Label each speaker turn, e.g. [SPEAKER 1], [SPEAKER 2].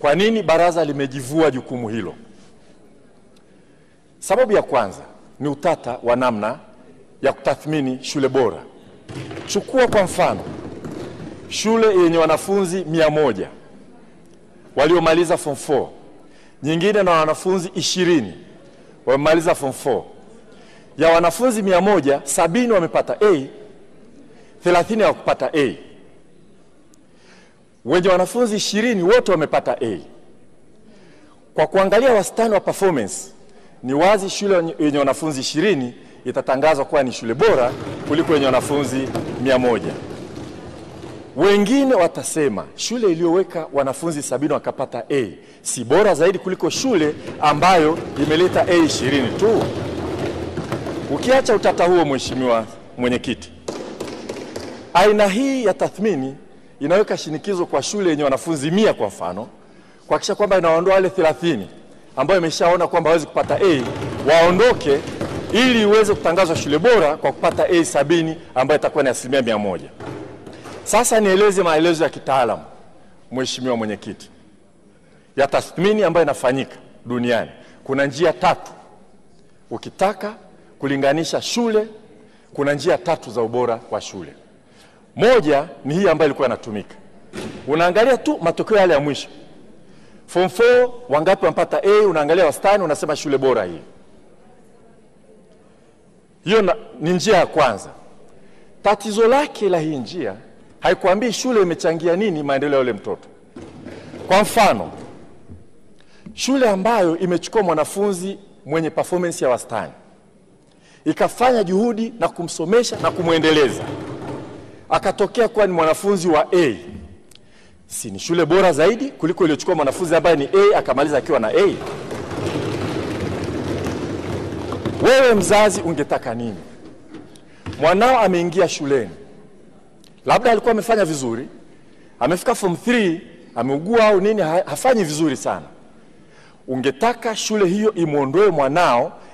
[SPEAKER 1] Kwa nini baraza limejivua jukumu hilo? Sababu ya kwanza ni utata wa namna ya kutathmini shule bora. Chukua kwa mfano shule yenye wanafunzi mia moja waliomaliza form 4, nyingine na wanafunzi ishirini wamemaliza form 4. Ya wanafunzi mia moja sabini wamepata A, thelathini hawakupata A. Wenye wanafunzi ishirini wote wamepata A. Kwa kuangalia wastani wa performance, ni wazi shule yenye wanafunzi ishirini itatangazwa kuwa ni shule bora kuliko yenye wanafunzi mia moja. Wengine watasema shule iliyoweka wanafunzi sabini wakapata A si bora zaidi kuliko shule ambayo imeleta A ishirini tu. Ukiacha utata huo, Mheshimiwa Mwenyekiti, aina hii ya tathmini inaweka shinikizo kwa shule yenye wanafunzi mia kwa mfano kuhakikisha kwamba inaondoa wale 30 ambayo imeshaona kwamba hawezi kupata A waondoke, ili iweze kutangazwa shule bora kwa kupata A sabini ambayo itakuwa ni asilimia mia moja. Sasa nieleze maelezo ya kitaalamu, Mheshimiwa Mwenyekiti, ya tathmini ambayo inafanyika duniani. Kuna njia tatu. Ukitaka kulinganisha shule, kuna njia tatu za ubora wa shule. Moja ni hii ambayo ilikuwa inatumika, unaangalia tu matokeo yale ya mwisho. Form 4 wangapi wamepata A, unaangalia wastani, unasema shule bora hii. Hiyo na- ni njia ya kwanza. Tatizo lake la hii njia haikuambii shule imechangia nini maendeleo ya yule mtoto. Kwa mfano, shule ambayo imechukua mwanafunzi mwenye performance ya wastani ikafanya juhudi na kumsomesha na kumwendeleza akatokea kuwa ni mwanafunzi wa A, si ni shule bora zaidi kuliko iliyochukua mwanafunzi ambaye ni A akamaliza akiwa na A? Wewe mzazi ungetaka nini? Mwanao ameingia shuleni, labda alikuwa amefanya vizuri, amefika form 3 ameugua au nini, ha- hafanyi vizuri sana. Ungetaka shule hiyo imwondoe mwanao